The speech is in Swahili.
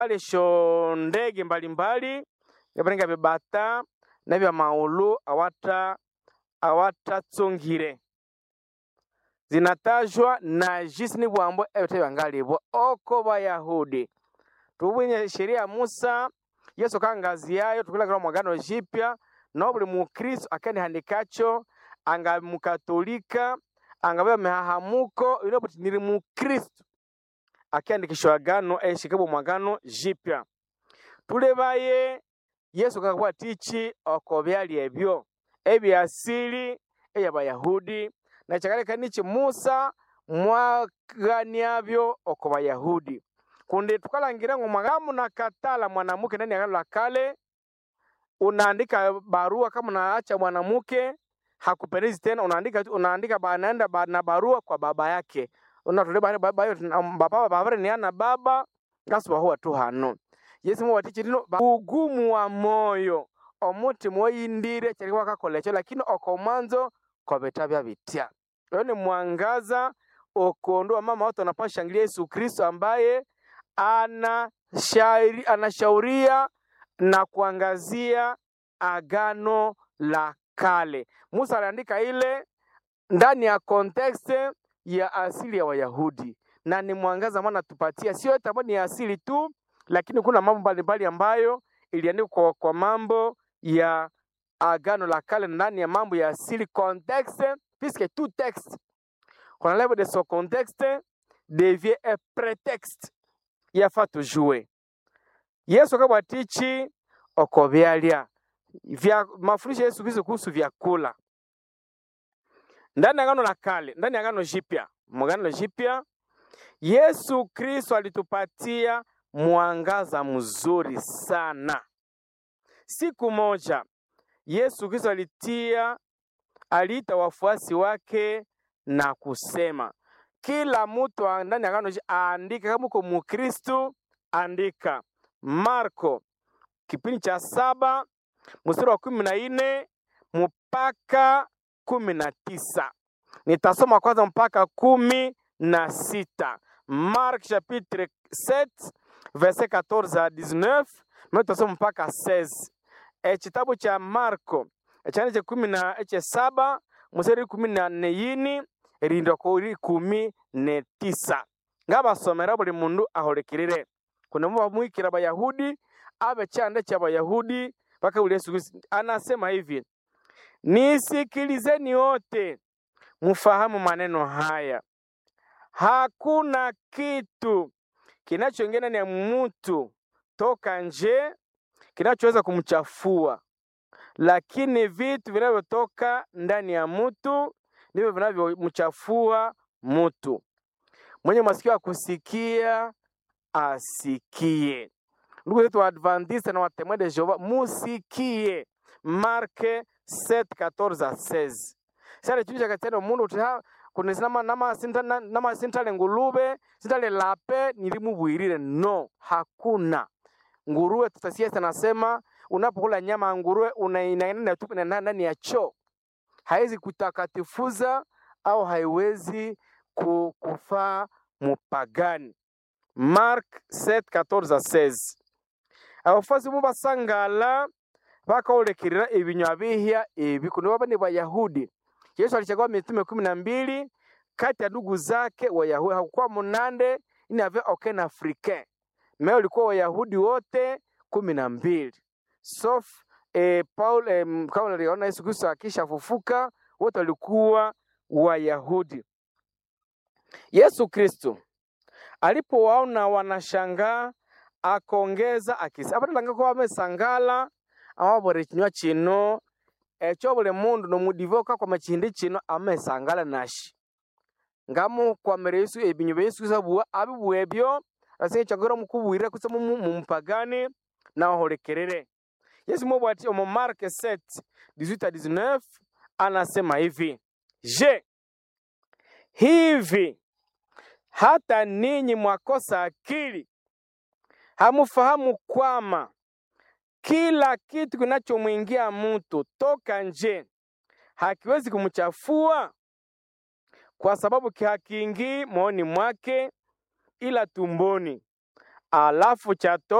alesho ndege mbalimbali ngabarenga bebata na bya maulu awata awatatsungire zinatajwa na jisi ni bwambo ebite byangalibwa oko bayahudi tubwinye sheria ya musa yesu kangazi yayo tukulagala mwagano jipya no buli mukristo akanihandikacho anga mukatolika anga mehahamuko ino buti nili mukristo akiandikishwa agano eshikabwa mwagano jipya tulebaye yesu kakabwa tichi oko byali ebyo ebyasili eyabayahudi na chakaleka nichi musa mwaganiabyo oko bayahudi kundi tukalangira ngo mwagamu na katala mwanamuke ndani ya agano la kale unaandika barua kama unaacha mwanamke hakupendezi tena, unaandika unaandika ba- anaenda ba, na barua kwa baba yake unatole baba baba yo baba baba ni ana baba ngasuba huwa tu hano yesu mu watichi lino ba- ugumu wa moyo omuti moyindire cyari wakakolecho lakini oko mwanzo kobeta bya bitya leo ni mwangaza okondo mama watu wanapashangilia Yesu Kristo ambaye anashauri, anashauria na kuangazia agano la kale. Musa aliandika ile ndani ya context ya asili ya Wayahudi, na ni mwangaza maana tupatia, sio yote ambayo ni ya asili tu, lakini kuna mambo mbalimbali ambayo iliandikwa kwa, kwa mambo ya agano la kale ndani ya mambo ya asili context, puisque tout texte qu'on enlève de son contexte devient un prétexte yafaa tujue yesu akabwatichi oko byalya vya mafundisho ya yesu kristo kuhusu vyakula ndani ya agano la kale ndani ya agano jipya mwagano jipya yesu kristo alitupatia mwangaza mzuri sana siku moja yesu kristo alitia aliita wafuasi wake na kusema kila mtu wa- ndani ya agano ji- aandike kama uko mukristu andika marko kipindi cha saba mstari wa kumi na nne mpaka kumi na tisa nitasoma kwanza mpaka kumi na sita mark chapitre 7 verset 14 à 19 me tutasoma mpaka 16 e kitabu cha marko ekyana kyekumi na ekyesaba museri kumi na nne yini erindwa kuri kumi ne tisa ngabasomera buli mundu aholekirire kuna mu bamwikira abayahudi abe kyanda kya bayahudi bakabuli yesu kristo anasema hivi nisikilizeni wote mfahamu maneno haya hakuna kitu kinachoingia ndani ya mtu toka nje kinachoweza kumchafua lakini vitu vinavyotoka ndani ya mtu ndivyo vinavyomchafua mtu. Mwenye masikio ya kusikia asikie. Ndugu zetu Waadventista na Watemwe de Jehova, musikie Marke 7:14 à 16 sale chitu chakatiana omundu uti ha kundi nama nama sinta na- nama sintale ngulube sintale lape nilimubwirire no hakuna nguruwe tutasiasa nasema unapokula nyama ya nguruwe unainaenda tu na ndani ya choo haiwezi kutakatifuza au haiwezi ku- kufaa mupagani mark 7:14 à 16 abafuasi bo basangala bakaolekirira ebinywa bihya ebi kundi baba ni bayahudi yesu alichagua mitume kumi na mbili kati ya ndugu zake wayahudi hakukuwa munande ini ave aucun africain me ulikuwa wayahudi wote kumi na mbili sof eh, paul eh, m- kama naliona yesu kristo akishafufuka wote walikuwa wayahudi yesu kristo alipowaona wanashangaa akongeza akisi abatalanga ko bamesangala amabore kinywa kino ekyo buli mundu nomudivoka kwa machindi kino amesangala nashi ngamu kwamere yesu ebinyu bya yesu kristo abuwa abibuwa ebyo asinga kyagora mukubwirira kusa mumupagani nawaholekerere yesu mubwati omu marke 7 18 à 19 anasema hivi je hivi hata ninyi mwakosa akili hamufahamu kwama kila kitu kinachomwingia mtu toka nje hakiwezi kumchafua kwa sababu ki- hakiingii moyoni mwake ila tumboni alafu cha